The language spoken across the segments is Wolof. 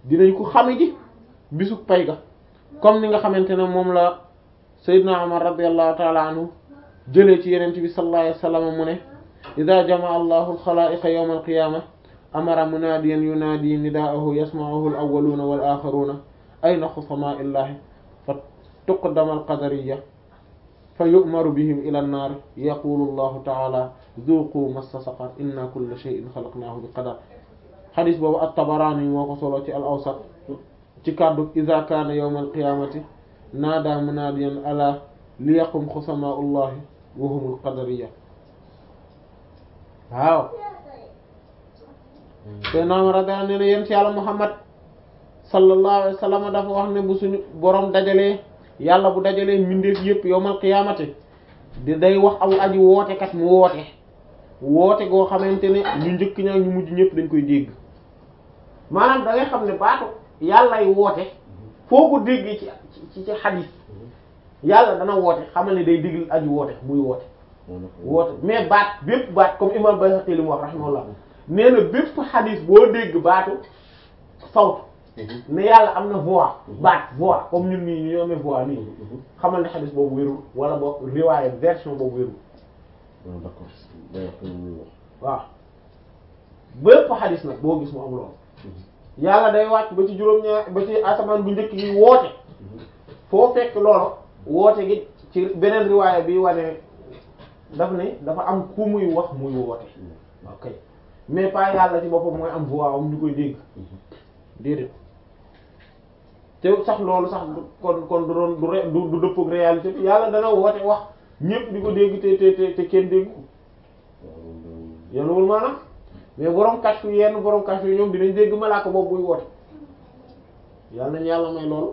dinañ ko xame ji bisu pay ga comme ni nga xamante ne moom la Seydina Umar radiyallahu ta'ala anhu jëlee ci yenente bi sallallahu alayhi wasallam mu ne ida jamaa allahu alxalaa'iqa yawma alqiyama amara munaadiyan yunaadi nidaahu yasma'uhu alawwaluuna wal aaxaruuna ayna xusamaa illahi fa tuqdama alqadariya fa yu'maru bihim ila annaar yaqulu allahu ta'ala zuuqu massa saqar inna kulla shay'in xalaqnaahu bi qadar xadis boobu at-Tabaraani moo ko solo ci al-Awsat ci kàddu ida kaana yawma alqiyamati naada munaadiyan ala liyaqum xusamaa'u llahi wa humul qadariya waaw te naam radiyallahu anhu ne yéen ci yàlla Muhammad sallallahu alayhi wa sallam dafa wax ne bu suñu borom dajalee yàlla bu dajalee mbindeef yépp yawmal qiyaamati di day wax aw aji woote kat mu woote woote goo xamante ne ñu njëkk ñaa ñu mujj ñëpp dañ koy dégg maanaam da ngay xam ne baatu yàllay woote foo ko déggee ci ci ci xadiis yàlla dana woote xamal ne day digl aji woote muy woote woote mais baat bépp baat comme imam Bayhaqi li mu wax rahimahullah nee na bépp xadis boo dégg baatu sawt ne yàlla am na voix baat voix comme ñun nii ñu amee voix nii xamal ne xadis boobu wérul wala boog riwaaye version boobu wérul waaw bépp xadis nag boo gis mu am loolu yàlla day wàcc ba ci juróom-ñaar ba ci asamaan bu njëkk yi woote foo fekk loolu woote gi ci beneen riwaaye bi wane daf ne dafa am ku muy wax muy woote ok mais pas yàlla ci boppam mooy am voix am ñu koy dégg déedéet te sax loolu sax kon kon du doon du re- du du dëppook réalité bi yàlla dana woote wax ñépp di ko dégg te te te te kenn dégg yenuwul maanaam mais borom kàcc yu yenn borom kàcc yu ñoom dinañ dégg malaaka boobu buy woote yàlla nañ yàlla may loolu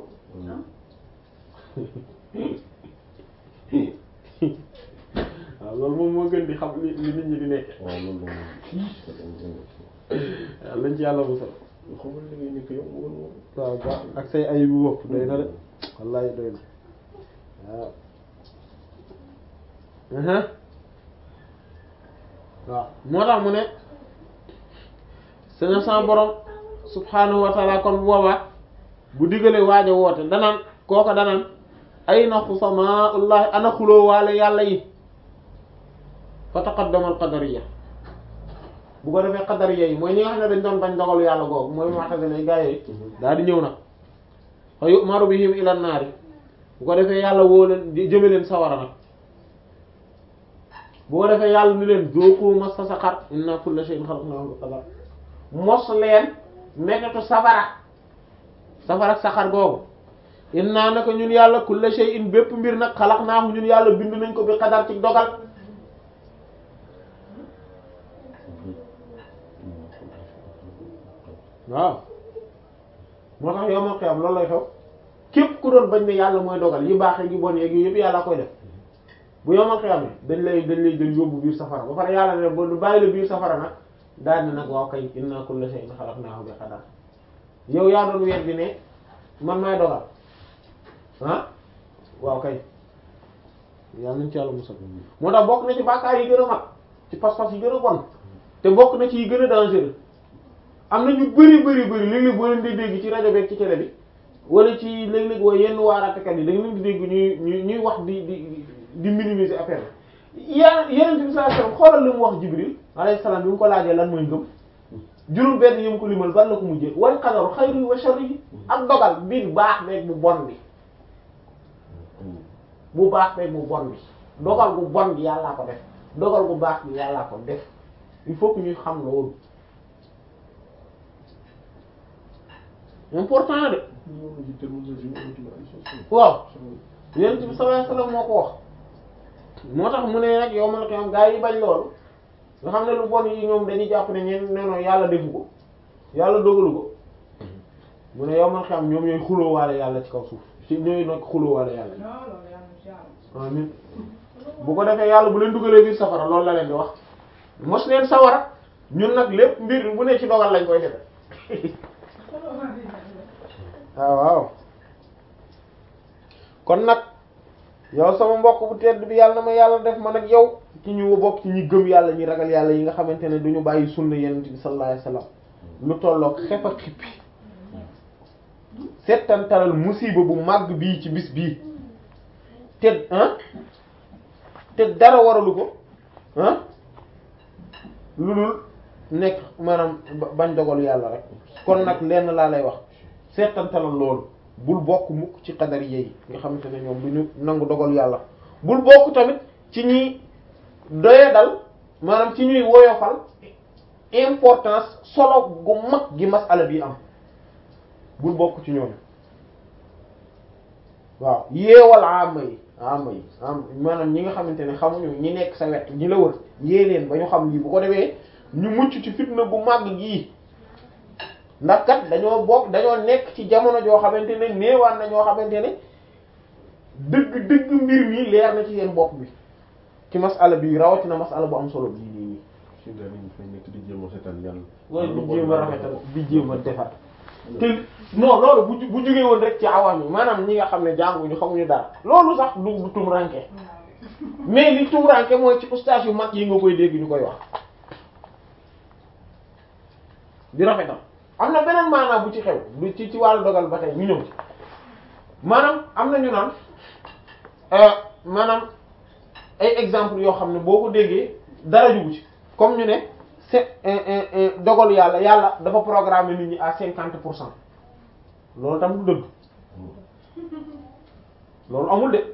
waaw loolu moom moo gën di xam li li nit ñi di nekk waaw loolu moom waaw lañ ci yàlla musal xamal li ngay nekk yow woon woon waaw ba ak say ay bu bopp doy na de wallahi doy na waaw waaw moo tax mu ne sena sa borom subhanahu wa ta'ala kon bu boobaa bu diggalee waaj a woote danaan kooka danaan ay na xusamaullahi ana xuloo waale yàlla yi fa taqaddama al qadariya bu ko defee qadariya yi mooy ñi nga xam ne dañ doon bañ dogalu yàlla googu mooy mu'tazila gaa yooyu daal di ñëw nag fa yu'maru bihim ila naari bu ko defee yàlla woo leen jëme leen sawara nag bu ko defee yàlla ni leen zuqu massa saqar inna kulla shay'in khalaqnahu bi qadar mos leen nekkatu safara safara saqar googu inna naka ñun yàlla kulla shay'in bépp mbir nag xalaqnaahu ñun yàlla bind nañ ko bi qadar ci dogal waaw moo tax yowmal qiyam loolu lay xew képp ku doon bañ ne yàlla mooy dogal yi baax yi bon yeeg yu yëpp yàlla koy def bu yowmal qiyam dañ lay dañ lay jël yóbbu biir safara ba pare yàlla ne ba du bàyyi la biir safara nag daal ne nag waaw kay inna kulla shay'in khalaqnahu bi qadar yow yaa doon weer bi ne man maay dogal ah waaw kay yàlla nañ ci yàlla musal moo tax bokk na ci bàkkaar yi gën a mag ci pas-pas yi gën a bon te bokk na ci yi gën a dangereux am na ñu bari bari bari léeg-léeg boo leen di dégg ci rajo beeg ci télé bi wala ci léeg-léeg waa yenn waaraatekat yi da nga leen di dégg ñuy ñuy ñuy wax di di di minimiser affaire bi. yaa yeneen bi sallallahu alayhi wasallam xoolal li mu wax Jibril alayhi salaam bi mu ko laajee lan mooy ngëm juróom benn yi mu ko limal ban la ko mujjee wal qadaru xayri wa sharri ak dogal bi baax beeg bu bon bi bu baax beeg bu bon bi dogal bu bon bi yàllaa ko def dogal bu baax bi yàllaa ko def il faut que ñuy xam loolu. important de waaw yonent bi sallallahu alayhi wasallam moo ko wax moo tax mu ne nag yow ma la ko am gaa yi bañ loolu nga xam ne lu bon yi ñoom dañuy jàpp ne ñeen neno yàlla defu ko yàlla dogalu ko mu ne yow ma la ko am ñoom ñooy xulóowaale yàlla ci kaw suuf ci ñooy nag xulóowaale yàlla amin bu ko defee yàlla bu leen dugalee biir safara loolu la leen di wax mos leen sawara ñun nag lépp mbir bu ne ci dogal lañ koy defe waaw waaw kon nag yow sama mbokk bu tedd bi yàlla na ma yàlla def man ak yow ci ñu bokk ci ñi gëm yàlla ñi ragal yàlla yi nga xamante ne duñu bàyyi sunna yenent bi sallallahu alayhi wasallam lu tolloog xef a xippi settantalal musiba bu màgg bii ci bis bii te ah te dara waralu ko ah lu dul nekk maanaam ba- bañ dogal yàlla rek kon nag lenn laa lay wax settantalal loolu bul bokk mukk ci xadari yi nga xamante ne ñoom du ñu nangu dogal yàlla bul bokk tamit ci ñi doye dal maanaam ci ñuy woyofal importance solo gu mag gi masala bi am bul bokk ci ñooñu waaw yeewal ama yi ama yi am maanaam ñi nga xamante ne xamuñu ñi nekk sa wet ñi la wër yee leen ba ñu xam lii bu ko defee ñu mucc ci fitna bu màgg gii ndax kat dañoo bokk dañoo nekk ci jamono joo xamante ne néewaan na ñoo xamante ne dëgg dëgg mbir mi leer na ci seen bopp bi ci masala bi rawatina masala bu am solo bii nii nii si daal ñu fay nekk di jéem a seetal yàlla. wala di jéem a rafetal di jéem a defar te non loolu bu ju- bu jógee woon rek ci awaam yi maanaam ñi nga xam ne jànguñu xamuñu dara loolu sax du du tumranke mais li tumranke mooy ci ustaas yu mag yi nga koy dégg ñu koy wax di rafetal am na beneen maanaam bu ci xew du ci ci wàllu dogal ba tey ñu ñëw ci maanaam am na ñu naan euh, maanaam ay exemple yoo xam ne boo ko déggee dara jugu ci comme ñu ne c'est dogal yàlla yàlla dafa programmer nit ñi à cinquante pour cent loolu tam du dëgg loolu amul de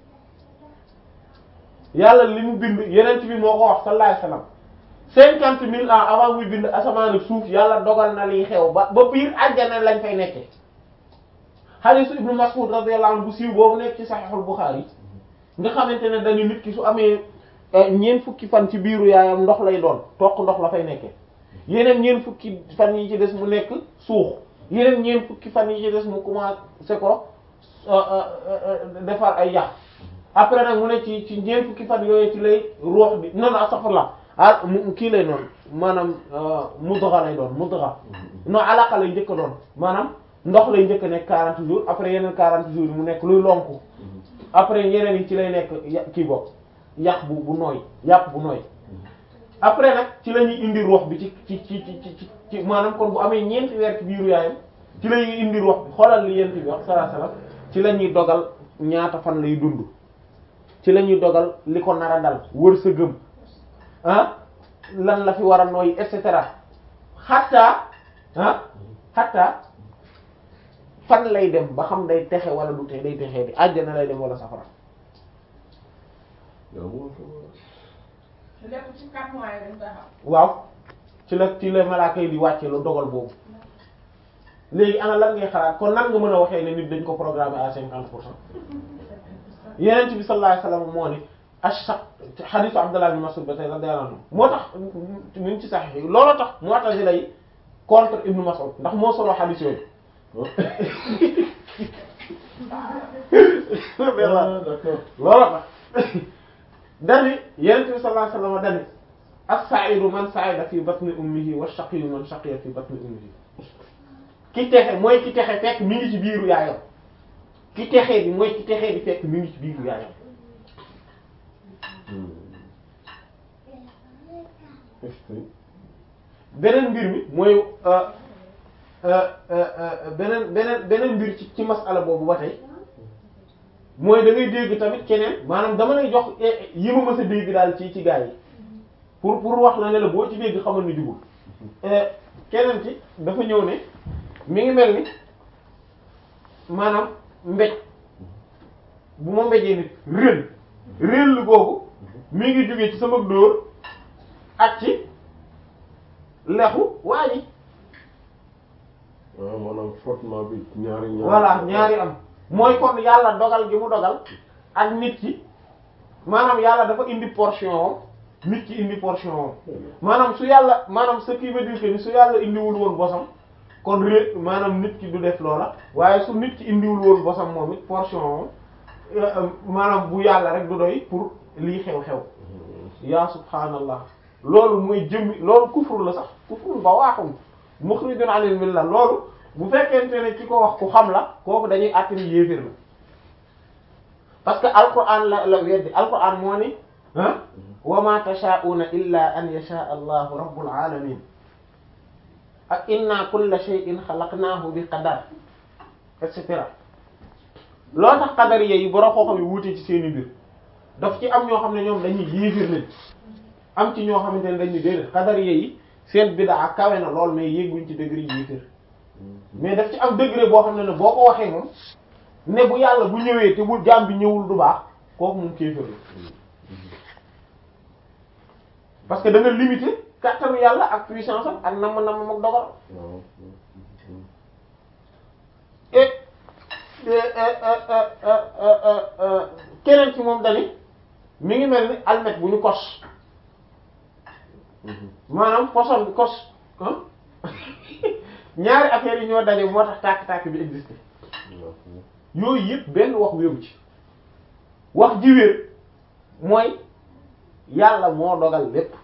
yàlla li mu bind yeneen bi moo ko wax sallallahu alayhi wasallam cinquante mille ans avant muy bind asamaan ak suuf yàlla dogal na liy xew ba ba biir àjjana lañ fay nekkee hadiisu ibnu Mas'ud radiyallahu anhu bu siiw boobu nekk ci Sahihul Bukhari nga xamante ne dañu nit ki su amee ñeent fukki fan ci biiru yaayam ndox lay doon toq ndox la fay nekkee yeneen ñeent fukki fan yi ci des mu nekk suux yeneen ñeent fukki fan yi ci des mu commencé ko defar ay yàq après nag mu ne ci ci ñeent fukki fan yooyu ci lay ruux bi non non astaghfirullah ah mu kii lay doon maanaam mudgha lay doon mudgha non alaqa lay njëkk a doon maanaam ndox lay njëkk a nekk 40 jours après yeneen 40 jours yi mu nekk luy lonku après yeneen yi ci lay nekk ya- kii bopp yàq bu bu nooy yàpp bu nooy après nag ci la ñuy indi ruux bi ci ci ci ci ci ci maanaam kon bu amee ñeenti weer ci biiru yaayam ci la ñuy indi ruux bi xoolal li yent bi wax sallallahu alayhi wasallam ci la ñuy dogal ñaata fan lay dund ci la ñuy dogal li ko nar a dal wër sa gëm ah lan la fi war a nooy et cetera xatta ah xatta fan lay dem ba xam day texe wala du texe day texee di àjjana lay dem wala safara yow moo ko lépp ci quatre mois yi dañ koy xam. waaw ci la ci la malaaka yi di wàcce lu dogal boobu léegi ana lan ngay xalaat kon nan nga mën a waxee ne nit dañ ko programmer à cinquante pour cent yeneen bi sallallahu alayhi wasallam moo ne ashaq hadithu Abdullah ibn Mas'ud ba tey radiyallahu anhu moo tax ñu ngi ci sax yi looloo tax Mu'tazila yi contre Ibn Mas'ud ndax moo solo hadith yooyu ah d'accord looloo tax dani yeneen bi sallallahu alayhi wasallam dani as-sa'idu man sa'ida fi batni ummihi wa shaqiyu man shaqiya fi batni ummihi ki texe mooy ki texe fekk mi ngi ci biiru yaayam ki texee bi mooy ki texee bi fekk mi ngi ci biiru yaayam est-ce que beneen mbir mi mooy euh, euh, euh, beneen beneen beneen mbir ci ci masala boobu ba tey mooy da ngay dégg tamit keneen maanaam dama lay jox eh, yi ma mës a dégg daal ci ci gaa yi pour pour wax la ne la boo ci dégg xamal ni jubul Eh, keneen ci dafa ñëw ne mi ngi mel ni maanaam mbéj bu ma mbéjee nit réel réel lu googu mi ngi jóge ci sama dóor ak ci lexu waa ji waaw maanaam frottement bi ñaari ñaari voilà ñaari am mooy kon yàlla dogal gi mu dogal ak nit ki maanaam yàlla dafa indi portion am nit ki indi portion am maanaam su yàlla maanaam ce qui veut dire que ni su yàlla indiwul woon bosam kon ré maanaam nit ki du def loola waaye su nit ki indiwul woon bosam moom it portion am euh, maanaam bu yàlla rek du doy pour lii xew-xew yaa subhaanallah loolu mooy jëmmi loolu kufru la sax kufru ba waaxum mukhrijun anil milla loolu bu fekkente ne ki ko wax ku xam la kooku dañuy àttani yéeféer la parce que alquran la la weddi alquran moo ni ah wa ma tashaauna illa an yasha allahu rabbul alamin ak inna kulla shay'in xalaqnaahu bi qadar et cetera loolu tax qadariya yi borom xoo xam yi wuute ci seeni mbir daf ci am ñoo xam ne ñoom dañuy yéefir lañ am ci ñoo xamante ne dañuy déedéet qadariya yi seen bid'a kawe na lool mais yéeguñ ci degré yéefir mais daf ci am degré boo xam ne ne boo ko waxee moom ne bu yàlla bu ñëwee te bu jaam bi ñëwul du baax kooku moom kéefër la parce que da nga limité kàttanu yàlla ak puissance am ak namm namm ak dogal waaw et keneen ci moom dani mi ngi mel ni almet bu ñu kos maanaam koson bi kos ah ñaari affaires yi ñoo daje moo tax tàkk-tàkk bi existé yooyu yëpp benn wax wéeru ci wax ji wér mooy yàlla moo dogal lépp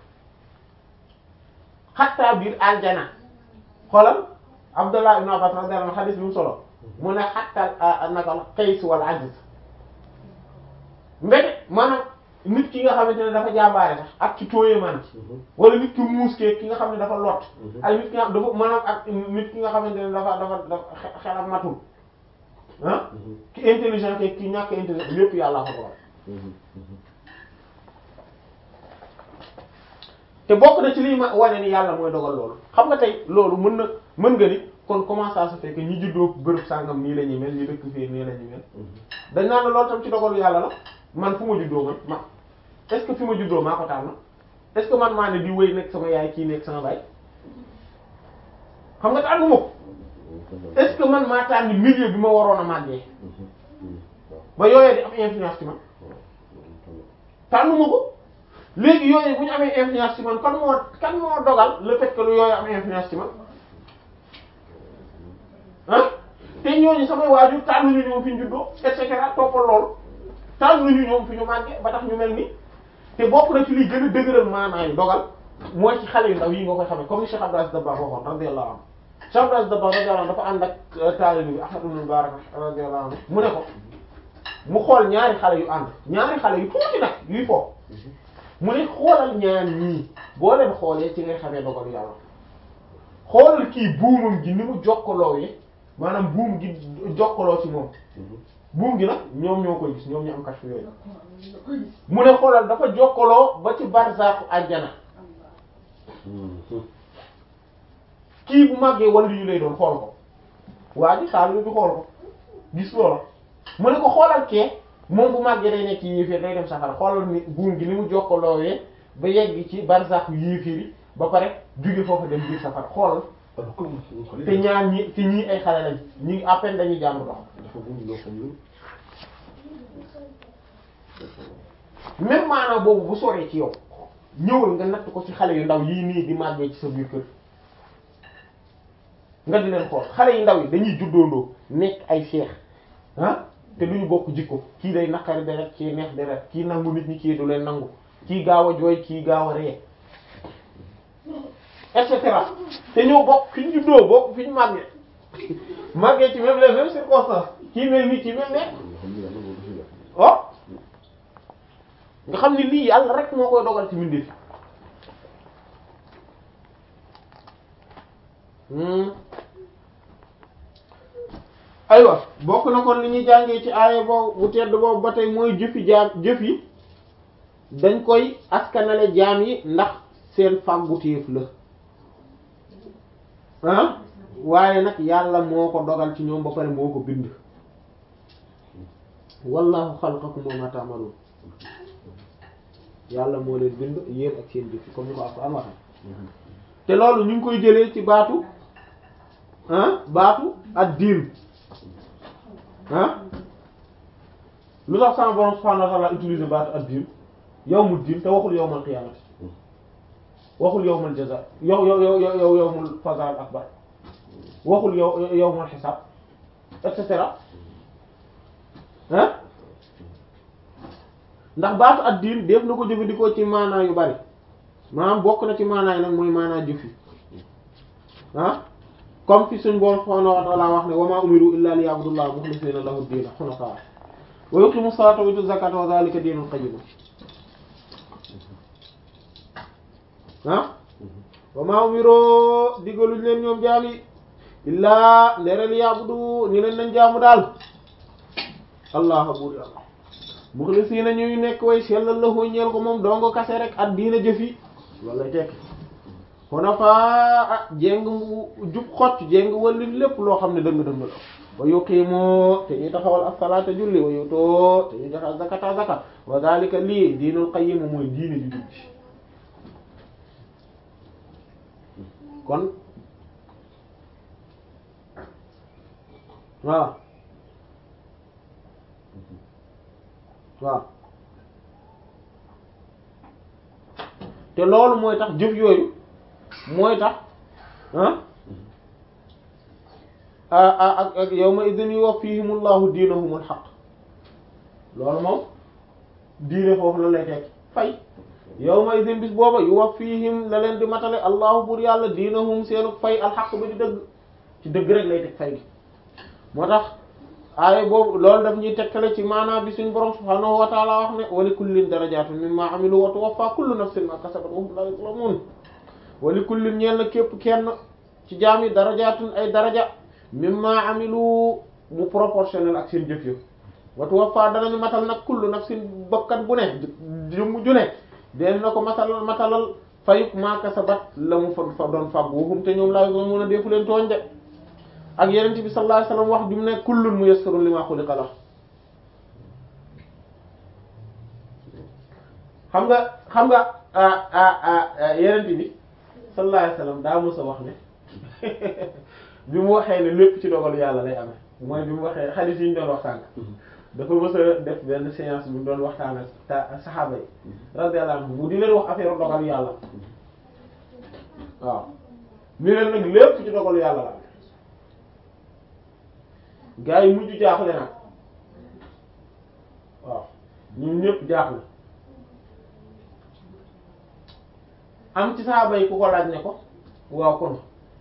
xattaa biir aljana xoolal Abdullah ibn Abbas radiyallahu anhu xadis bi mu solo mu ne xattaa naka qays wal ajiz mbete maanaam nit ki nga xamante ne dafa jàmbaare sax ak ci tooyee man wala nit ki muus kee ki nga xam ne dafa lot ak nit ki nga dafa maanaam ak nit ki nga xamante ne dafa dafa dafa xe- xelam matul ah ki intelligent ke ki ñàkk intelligent lépp yàlla ko dogal te bokk na ci liy ma wane ni yàlla mooy dogal loolu xam nga tey loolu mën na mën nga ni kon comment ça se fait que ñi juddoo bërëb sàngam nii la ñuy mel ñi dëkk fii nii la ñuy mel dañ naan la loolu tam ci dogalu yàlla la man fu ma juddoo man ma est-ce que fi ma juddoo maa ko tànn est-ce que man maa ne di wéy nekk sama yaay kii nekk sama baay xam nga tànnu ma ko est-ce que man maa tànn milieu bi ma waroon a màggee ba yooyee di am influence ci man tànnu ma ko léegi yooyu bu ñu amee influence ci man kan moo kan moo dogal le fait que lu yooyu am influence ci man ah te ñooñu samay waajur tànnuñu ñoom fi ñu juddoo et cetera toppal loolu tànnuñu ñoom fi ñu màggee ba tax ñu mel ni te bokk na ci liy gën a dëgëral maanaam dogal mooy ci xale yu ndaw yi nga koy xamee comme ni Cheikh Abdou Aziz Dabakh waxoon radiyallahu anhu Cheikh Abdou Aziz Dabakh radiyallahu anhu dafa ànd ak taalibe bi Ahmad ibn Mubarak radiyallahu anhu mu ne ko mu xool ñaari xale yu ànd ñaari xale yu tuuti nag yuy foofu mu ne xoolal ñaar ñii boo leen xoolee ci ngay xamee dogalu yàlla xoolal kii buumam gi ni mu jokkaloo yi maanaam buum gi jokkaloo ci moom buum gi nag ñoom ñoo koy gis ñoom ñu am kashfu yooyu mu ne xoolal dafa jokkaloo ba ci barzaaku àjjana kii bu màggee wàllu yu lay doon xool ko waa ji xaal bi xool ko gis loola mu ne ko xoolal kee moom bu màggee day nekk yéeféer day dem safara xoolal ni buum gi ni mu jokkaloowee ba yegg ci barzaaku yéeféer yi ba pare jóge foofu dem biir safara xoolal te ñaar ñi te ñii ay xale lañ ñi ngi à peine dañuy jàng dox dafa bëgg loo xam ne même maanaam boobu bu soree ci yow ñëwal nga natt ko ci xale yu ndaw yii nii di màggee ci sa biir kër nga di leen xool xale yu ndaw yi dañuy juddoondoo nekk ay seex ah te duñu bokk jikko kii day naqari deret kii neex deret kii nangu nit ñi kii du leen nangu kii gaaw a jooy kii gaaw a ree et cetera te ñoo bokk fi ñu juddoo bokk fi ñu màggee màggee ci même les mêmes circonstances kii mel nii kii mel ne oh nga xam ni lii yàlla rek moo koy dogal ci mbindeef aywa bokk na kon li ñuy jàngee ci aaya boobu bu tedd boobu ba tey mooy jëfi jaam jëf yi dañ koy askanale jaam yi ndax seen fàggutéef la ah waaye nag yàlla moo ko dogal ci ñoom ba pare moo ko bind wallahu xalaqakum wa ma ta'malun yàlla moo leen bind yéen ak seen jëf comme ni ko Alxuraan waxe te loolu ñu ngi koy jëlee ci baatu ah baatu ad diin ah lu tax sama borom subhaanahu wa ta'aala utiliser baatu ad diin yawmu diin te waxul yawmal qiyaamati waxul yawmal jazaa yow yow yow yow yawmul fazaal akbar waxul yow yawmul xisaab et cetera ah ndax baatu ad diin def na ko jëfandikoo ci maanaa yu bari maanaam bokk na ci maanaa yi nag mooy maanaa jëf yi ah comme fi suñ borom subhaanahu wa ta'aala wax ne wa maa umiru illaa liya'budullaha muxlisiina lahu diina hunafaa wa yuqiimu salaata wa yu'tu zakaata wa zaalika diinul qayyim ah wa maa umiroo digaluñ leen ñoom jaam yi illaa leeral yaabudu ni leen nañ jaamu daal allah buur yàlla muxlisiina ñuy nekk way sellal lahu ñeel ko moom dongo kase rek at diina jëfi loolu lay tekki xunafaa ah jéng mu jub xocc jéng walli lépp loo xam ne dëng dëng la wa yuqiimoo te ñuy taxawal as-salaata julli wa yutoo te ñuy joxe zakata zakat wa zalika lii diinul qayyim mooy diine ju jub ji kon waaw waaw te loolu mooy tax jëf yooyu mooy tax ah ah ak ak yawma idin yuwaffihimullahu diinahumul haqq loolu moom diine foofu la lay teg fay yawma idin bis booba yuwaffihim la leen di matale allahu bur yàlla diinahum seenu fay alxaq ba di dëgg ci dëgg rek lay teg fay gi moo tax aaya boobu loolu daf ñuy tegtale ci maanaam bi suñu borom subhaanahu wa taala wax ne wa li kullin darajaatun mimma amilu wa tuwaffa kullu nafsin ma kasabat wa hum la yuzlamun wa li kullin ñeel na képp kenn ci jaam yi darajaatun ay daraja mimma amilu mu proportionnel ak seen jëf yëpp wa tuwaffa danañu matal nag kullu nafsin bakkan bu ne jëmm ju ne deen na ko matalal matalal fayuk ma kasabat la mu fa fa doon fàgg wa hum te ñoom la yuzlamun a deefu leen tooñ de ak yenent bi sallallahu alayhi wasallam wax bi mu ne kullun muyassarun lima xuliqa la xam nga xam nga yenent bi sallallahu alayhi wasallam daa mës a wax ne bi mu waxee ne lépp ci dogalu yàlla lay amee mooy bi mu waxee xadiis yi ñu doon wax sànq dafa mës a def benn séance bi mu doon waxtaan ak ta saxaaba yi radiyallahu anhum mu di leen wax affaire dogalu yàlla waaw ni leen nag lépp ci dogalu yàlla la gaa yi mujj jaaxle nag waaw ñun ñëpp jaaxle am ci saaba yi ku ko laaj ne ko waaw kon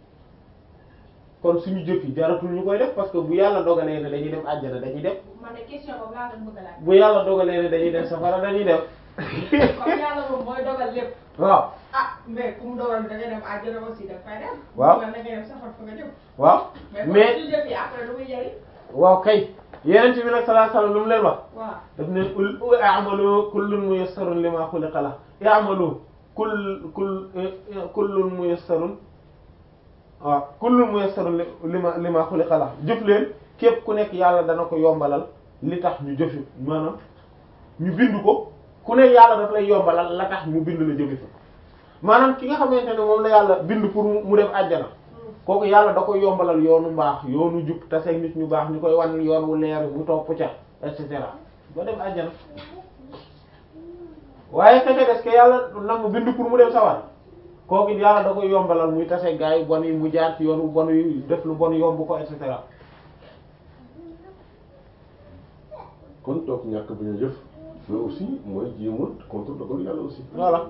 kon suñu jëf yi jaratul ñu koy def parce que bu yàlla dogalee ne dañuy dem àjjana dañuy def man de question boobu laa doon bëgg a laaj. bu yàlla dogalee ne dañuy dem safara dañuy def comme yàlla moom mooy dogal lépp. waaw ah mais ku mu dogal da ngay dem àjjana aussi da nga fay dem. Waaw. da ngay dem safar fa nga jëm. waaw mais mais comme suñu jëf yi après lu muy jëriñ. waaw kay yeneen bi nag sallallahu alayhi wasallam lu mu leen wax waaw. daf ne ul i'malu kullun muyassarun lima xuliqa la i'malu kull kull kullun muyassarun waaw kullun muyassarun li lima lima xuliqa la jëf leen képp ku nekk yàlla dana ko yombalal li tax ñu jëfi maanaam ñu bind ko ku nekk yàlla daf lay yombalal la tax mu bind la jëfi fa maanaam ki nga xamante ne moom la yàlla bind pour mu dem àjjana kooku yàlla da koy yombalal yoonu mbaax yoonu jub taseeg nit ñu baax ñu koy wan yoon wu leer mu topp ca et cetera ba dem àjjana waaye keke des que yàlla nag mu bind pour mu dem sawar kooku it yàlla da koy yombalal muy taseeg gaa yi bon yi mu jaar ci yoon wu bon yi def lu bon yomb ko et cetera kon toog ñàkk bañ a jëf mais aussi mooy jéemul contre dogal yàlla aussi voilà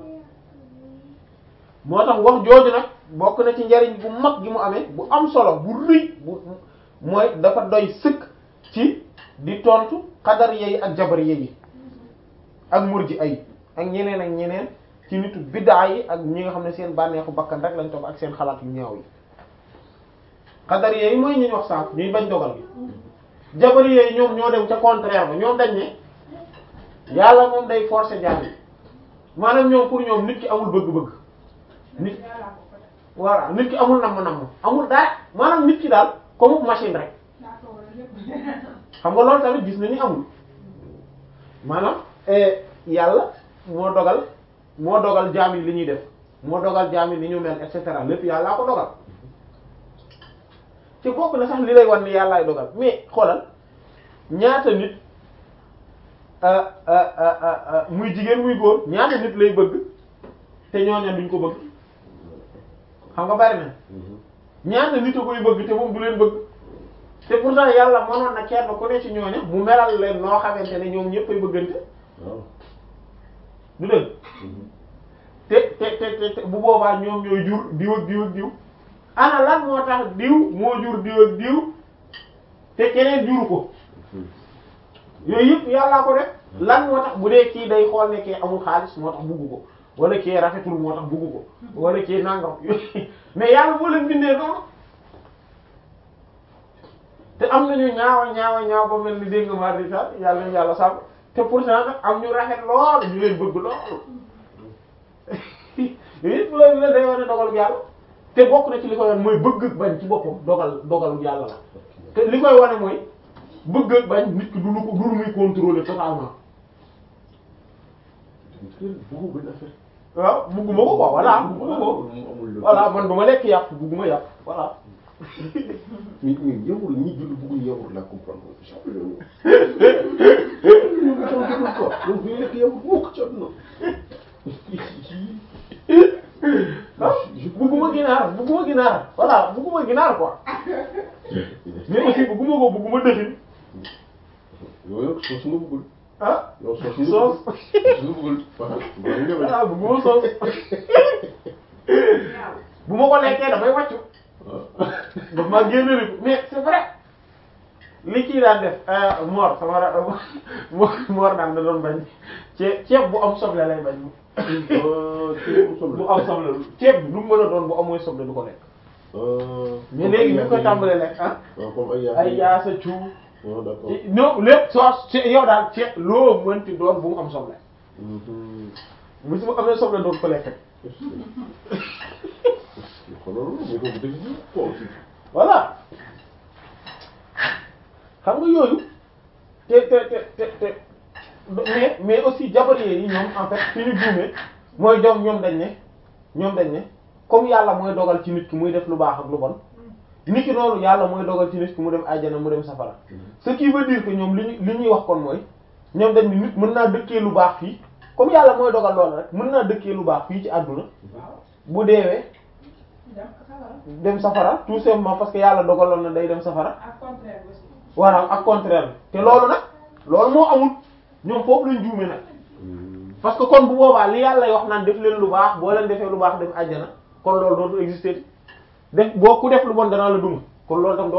moo tax wax jooju nag bokk na ci njariñ bu mag gi mu amee bu am solo bu rëy bu mooy dafa doy sëkk ci di tontu xadar yeyi ak jabar yeyi ak murji ay ak ñeneen ak ñeneen ci nitu biddaa yi ak ñi nga xam ne seen bànneexu bakkan rek lañ topp ak seen xalaat yu ñaaw yi xadar yeyi mooy ñu wax sànq ñuy bañ dogal gi jabar yeyi ñoom ñoo dem ca contraire ba ñoom dañ ne yàlla moom day forcer jaam yi maanaam ñoom pour ñoom nit ki amul bëgg-bëgg nit yàlla ko ko def. voilà nit ki amul namm-namm amul dara maanaam nit ki daal comme machine rek daa ko war a lépp. xam nga loolu tamit gis na ni amul maanaam eh, yàlla moo dogal moo dogal jaam yi li ñuy def moo dogal jaam yi ni ñu mel et cetera lépp yàllaa ko dogal ci bokk na sax li lay wan ni yàllaay dogal mais xoolal ñaata nit ah, ah, ah, ah, ah, muy jigéen muy góor ñaata nit lay bëgg te ñooña duñ ko bëgg xam nga bari na ñaata nit a koy bëgg te moom du leen bëgg te pourtant yàlla mënoon na kenn ku ne ci ñooña mu melal leen noo xamante ne ñoom ñëpp ay bëggante waaw du dëgg te te te te bu boobaa ñoom ñooy jur diw ak diw ak diw ana lan moo tax diw moo jur diw ak diw te keneen juru ko yooyu yëpp yàllaa ko def lan moo tax bu dee kii day xool ne kii amul xaalis moo tax bugg ko wala kii rafetul moo tax bugg ko wala kii nangam mais yàlla moo leen bindee noonu te am nañu ñaawa ñaawa ñaaw ba mel ni dégg nga maa di sax yàlla nañu yàlla sàmm te pourtant nag am ñu rafet lool ñu leen bëgg lool yëpp loolu la day wane dogal yàlla te bokk na ci li koy wane mooy bëgg ak bañ ci boppam dogal dogalu yàlla la te li koy wane mooy bëgg ak bañ nit ki du lu ko du lu muy contrôler totalement bëggu benn affaire. waaw bugguma ko quoi voilà bugguma ko voilà man du ma lekk yàpp bugguma yàpp voilà mais mais yawur ñi julli bëgguñu yawur la comprendre ko. donc bu ñu lekk yawur mukk ci àdduna. ah bugguma ginaar bugguma ginaar voilà bugguma ginaar quoi mais aussi bugguma ko bugguma dëxin yow yow soos nga bëggul. ah yow soos nga soos bëggul. soos nga bëggul. waaw voilà bugguma soos bu ma ko lekkee dafay wàccu daf maa génn rek mais c'est vrai li kii daan def Mor sama ra Mor daan da doon bañ ceeb ceeb bu am soble lay bañ bu am soble ceeb bi lu mu mën a doon bu amul soble du ko lekk mais léegi ñu koy tàmbalee lekk ah waaw comme ay ay yaasa cu waaw d'accord. non lépp soos ci yow daal ceeb loo mënti doon bu mu am soble bu si mu amee soble doon ko lekk xoolal mais kooku dëgg la quoi aussi. voilà xam nga yooyu te te te te te mais mais aussi jabariye yi ñoom en fait fi ñu juumee mooy ñoom ñoom dañ ne ñoom dañ ne comme yàlla mooy dogal ci nit ki muy def lu baax ak lu bon nit ki noonu yàlla mooy dogal ci nit ki mu dem àjjana mu dem safara ce qui veut dire que ñoom li ñu li ñuy wax kon mooy ñoom dañ ni nit mën naa dëkkee lu baax fii comme yàlla mooy dogal loolu rek mën naa dëkkee lu baax fii ci àdduna bu deewee dem safara dem safara tout simplement parce que yàlla dogaloon na day dem safara ak contraire aussi voilà ak contraire bi te loolu nag loolu moo amul ñoom foofu lañ juume nag parce que kon bu boobaa li yàlla wax naan def leen lu baax boo leen defee lu baax dem àjjana kon loolu dootu exister def boo ku def lu bon danaa la duma kon loolu tam